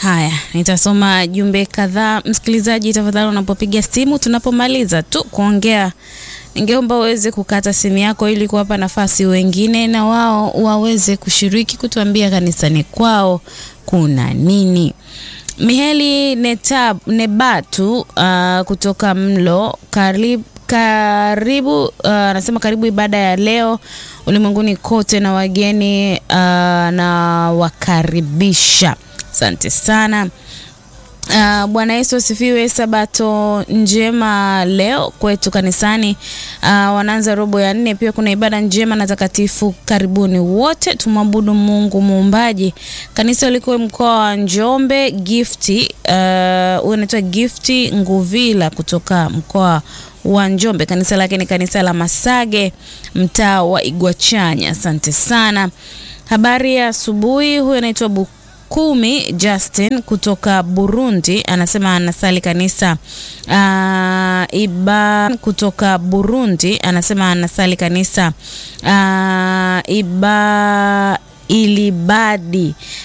Haya, nitasoma jumbe kadhaa. Msikilizaji, tafadhali unapopiga simu, tunapomaliza tu kuongea, ningeomba uweze kukata simu yako ili kuwapa nafasi wengine na wao waweze kushiriki kutuambia kanisani kwao kuna nini. Miheli Netab, Nebatu uh, kutoka Mlo karibu karibu anasema uh, karibu ibada ya leo ulimwenguni kote na wageni uh, na wakaribisha. Asante sana. Uh, Bwana Yesu asifiwe. Sabato njema leo kwetu kanisani. Uh, wanaanza robo ya nne. Pia kuna ibada njema na takatifu. Karibuni wote tumwabudu Mungu muumbaji. Kanisa liko mkoa wa Njombe. Gifti uh, unaitwa Gifti Nguvila kutoka mkoa wa Njombe. Kanisa lake ni kanisa la Masage, mtaa wa Igwachanya. Asante sana. Habari ya asubuhi. Huyu anaitwa Kumi Justin kutoka Burundi anasema anasali kanisa uh, iba kutoka Burundi anasema anasali kanisa uh, iba ilibadi